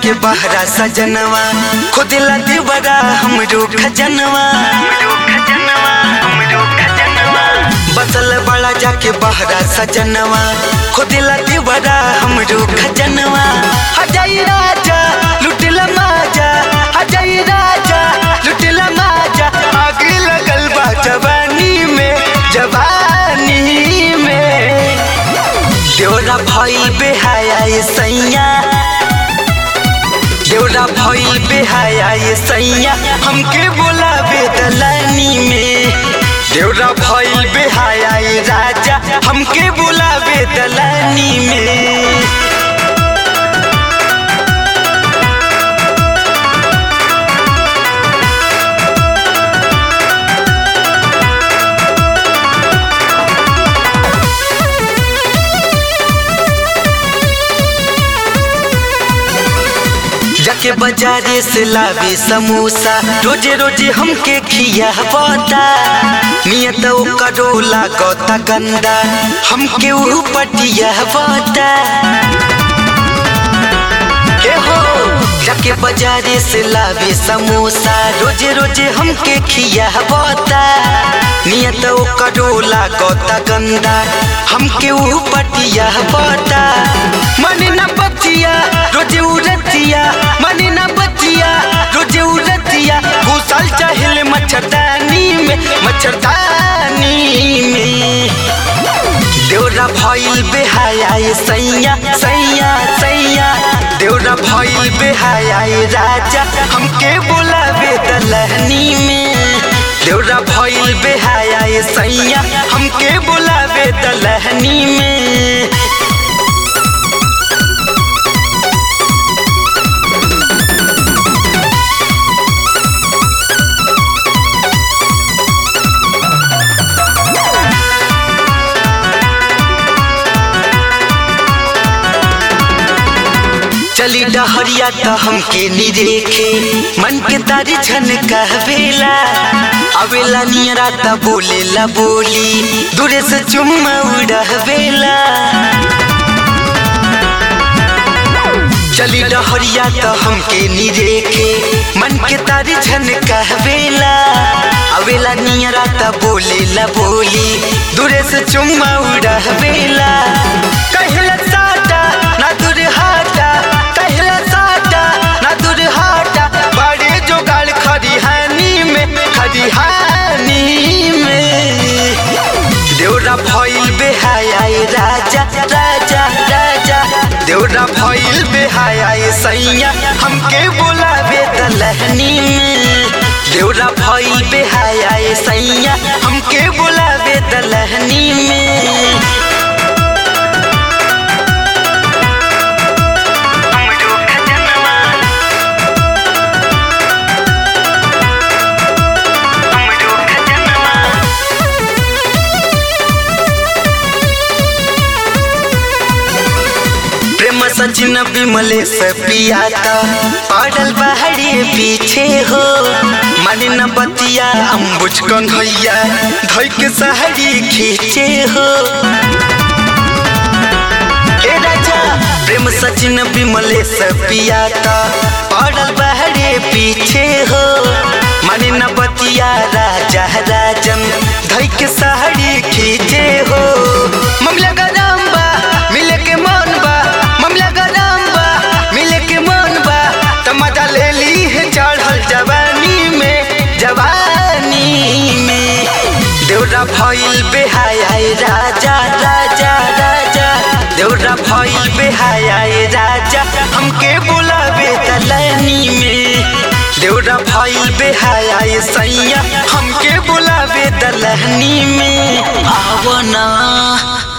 जाके बहरा सजनवा खुद ला देवरा हमरो खजनवा बसल बड़ा जाके बहरा सजनवा खुद ला देवरा हमरो खजनवा हजाई राजा लुटला माजा हजाई राजा लुटला माजा आग लगल बा जवानी में जवानी में देवरा भइल बेहाया ये सैया देवरा भइल बेहाया ये सैया हमके बोलावे दलानी में देवरा भइल बेहाया ये राजा हमके बोलावे दलानी में जाके बाजारे से लावे समोसा रोजे रोजे हमके खिया बता नियत करो लागता गंदा हमके ऊ पटिया बता के हो जाके बाजारे से लावे समोसा रोजे रोजे हमके खिया बता नियत करो लागता गंदा हमके ऊ पटिया बता मन न बतिया रोजे उरतिया मन न बतिया रोजे उरतिया घुसल चाहल मच्छरदानी में मच्छरदानी में देवरा भइल बेहाया ये सैया सैया सैया देवरा भइल बेहाया ये राजा हमके बोलावे दलहनी में देवरा भइल बेहाया ये सैया हमके बोलावे दलहनी में चली डहरिया त हमके निरेखे मन के तारी छन कहवेला अवेला नियरा त बोलेला बोली दूरे से चुम्मा उड़हवेला चली डहरिया त हमके निरेखे मन के तारी छन कहवेला अवेला नियरा त बोलेला बोली दूरे से चुम्मा उड़हवेला कहला साटा ना दूर हाटा कहला साटा ना दूर हाटा बड़े जोगाड़ खरिहानी में खरिहानी में देवरा भइल बेहाया ये राजा राजा राजा देवरा भइल बेहाया ये सैया हमके बोलावे दलहनी में देवरा भइल बेहाया ये सैया हमके बोलावे दलहनी में प्रेम सचिन विमले से पियाता पड़ल बहरे पीछे हो मन न बतिया अम्बुज कन्हैया धोई के सहरी खींचे हो ए राजा प्रेम सचिन विमले से पियाता पड़ल बहरे पीछे हो मन न बतिया राजा राजन धोई के सहरी खींचे हो ममला गरम बा मिले के मन बा ममला गरम बा मिले के मन बा त मजा ले ली है चढ़ल जवानी में जवानी में देवरा भइल बेहाया ए राजा राजा राजा देवरा भइल बेहाया ए राजा हमके बुलावे दलनी में देवरा भइल बेहाया ए सैया हमके बुलावे दलहनी में आवना